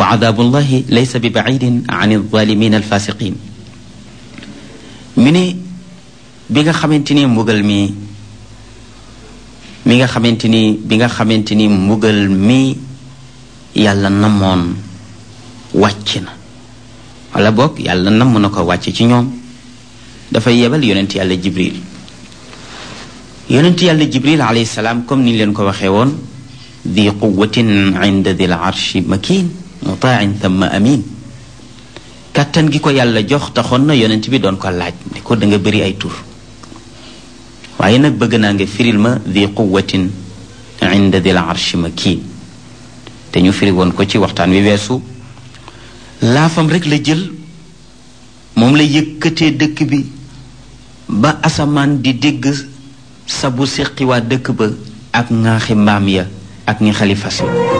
wa adaabullahi laysa bi bacidin an alzalimin alfasiqin mi ne bi nga xamante ni mbugal mi mi nga xamante ni bi nga xamante ni mbugal mi yàlla namoon wàcc na wala boog yàlla namm na ko wàcc ci ñoom dafay yebal yonent yàlla jibril yonent yàlla jibril alayhi salaam comme ni leen ko waxee woon di quwatin inda dil arshi makin mutain thumma amin kàttan gi ko yàlla jox taxoon na yonent bi doon ko laaj ne ko da nga bëri ay tur waaye nag bëgg naa nga firil ma di quwatin inda dil arshi makin te ñu firi woon ko ci waxtaan wi weesu laafam rek la jël moom la yëkkatee dëkk bi ba asamaan di dégg sabu seqi waa dëkk ba ak ŋaaxi mbaam ya ak ñi xalifas ya